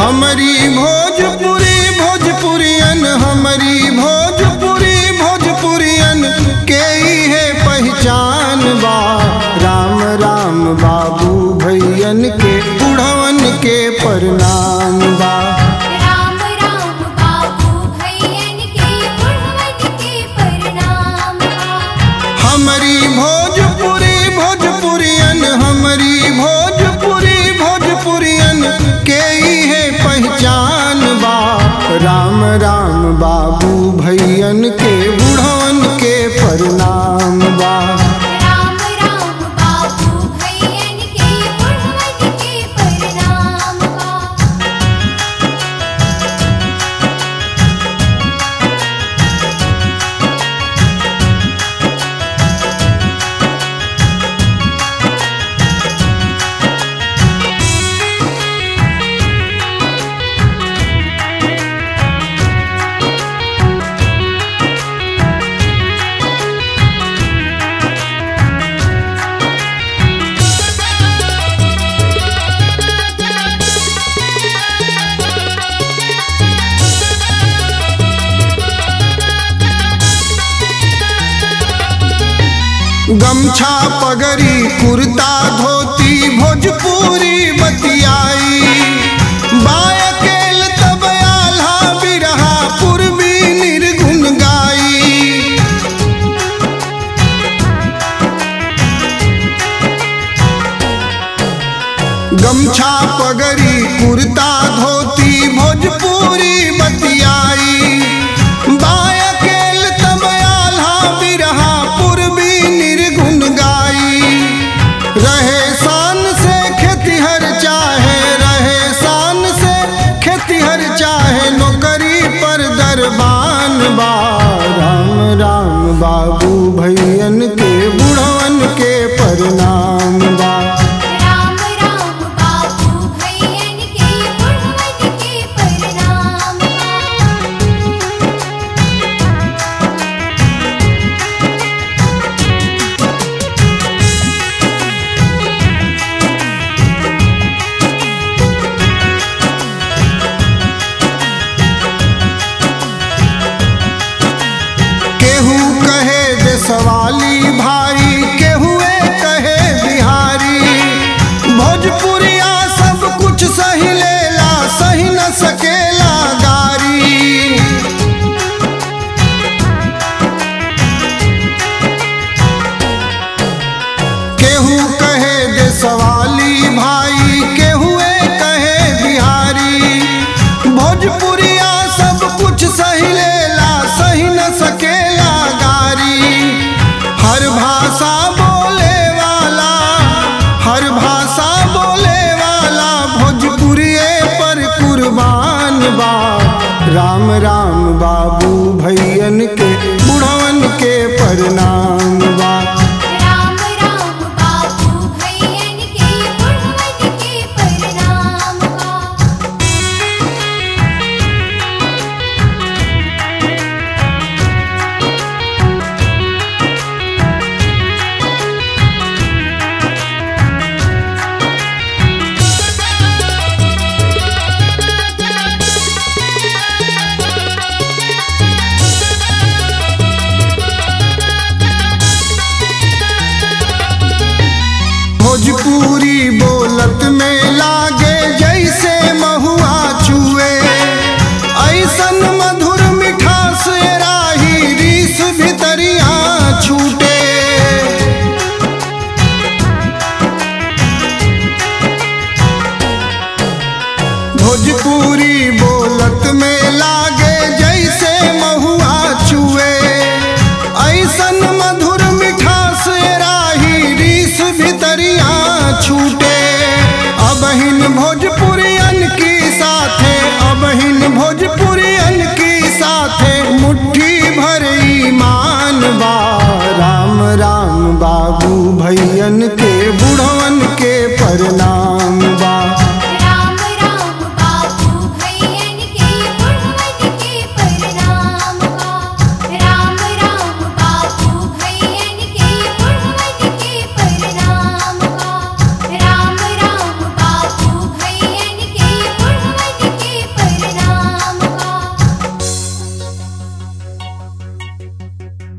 हमारी भोजपुरी भोजपुरियन हमारी भोजपुरी भोजपुरियन के ही है पहचान बा राम राम बाबू भैयन के बुढ़वन के प्रणाम बा राम राम बाबू भैयन के बुढ़वन के प्रणाम बा हमारी भोजपुरी भोजपुरियन हमारी भोजपुरी भोजपुरियन के ही है पहचान बा राम राम बाबू भैयन के बुढ़वन के प्रणाम बा राम राम बाबू भैयन के बुढ़वन के प्रणाम बा गमछा पगड़ी कुर्ता धोती भोजपुरी बतियाई बायकेल तब आल्हा बिरहा पूर्वी निर्गुण गाई गमछा पगड़ी कुर्ता धोती भोजपुरी बतियाई बायकेल तब आल्हा बिरहा पूर्वी निर्गुण गाई रहे शान से खेतिहर चाहे रहे शान से खेतिहर चाहे नौकरी पर दरबान बा राम राम बाबू भैयन के बुढ़वन के प्रणाम बा राम राम बाबू भैयन के बुढ़वन के प्रणाम बा केहू कहे देसवाली भाई केहुए कहे बिहारी भोजपुरिया सब कुछ सही लेला सही न सकेला गारी केहू कहे देसवाली भाई केहुए कहे बिहारी भोजपुरिया सब कुछ सही लेला सही न सकेला गारी हर भाषा बोले वाला हर भाषा बोले वाला भोजपुरिये पर कुर्बान बा राम राम बाबू भैयन के बुढ़वन के प्रणाम बा राम राम बाबू भैयन के बुढ़वन के प्रणाम बा भोजपुरी बोलत में लागे जैसे महुआ चुए ऐसन मधुर मिठास राही रीस भितरिया छूटे भोजपुरी बोलत में ला